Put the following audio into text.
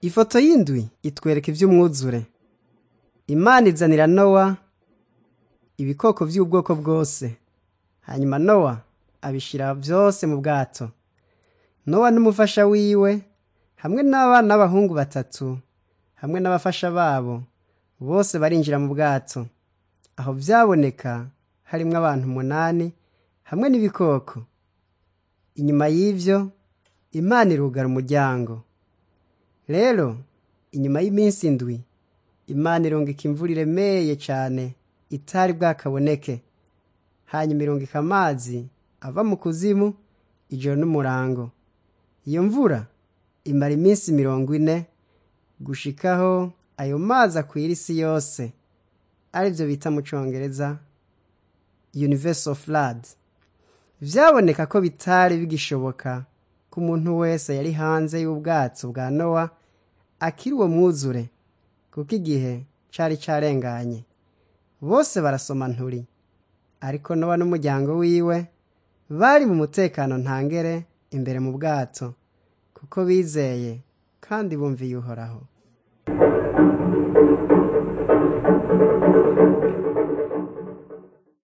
ifoto y'indwi itwereka ivy'umwuzure imana izanira nowa ibikoko vy'ubwoko bwose hanyuma nowa abishira vyose mu bwato nowa n'umufasha wiwe hamwe n'abana b'abahungu batatu hamwe n'abafasha babo bose barinjira mu bwato aho vyaboneka harimwo abantu umunani hamwe n'ibikoko inyuma y'ivyo imana irugara umuryango rero inyuma y'iminsi indwi imana irungika imvura iremeye cane itari bwakaboneke hanyuma irungika amazi ava mu kuzimu ijoro n'umurango iyo mvura imara iminsi mirongo ine gushikaho ayo mazi akwira isi yose arivyo bita mu congereza universal flood vyaboneka ko bitari bigishoboka ko umuntu wese yari hanze y'ubwato bwa nowa akiri uwo mwuzure kuko igihe cari carenganye bose barasoma nturi ariko nowa n'umuryango wiwe bari mu mutekano ntangere imbere mu bwato kuko bizeye kandi bumviye uhoraho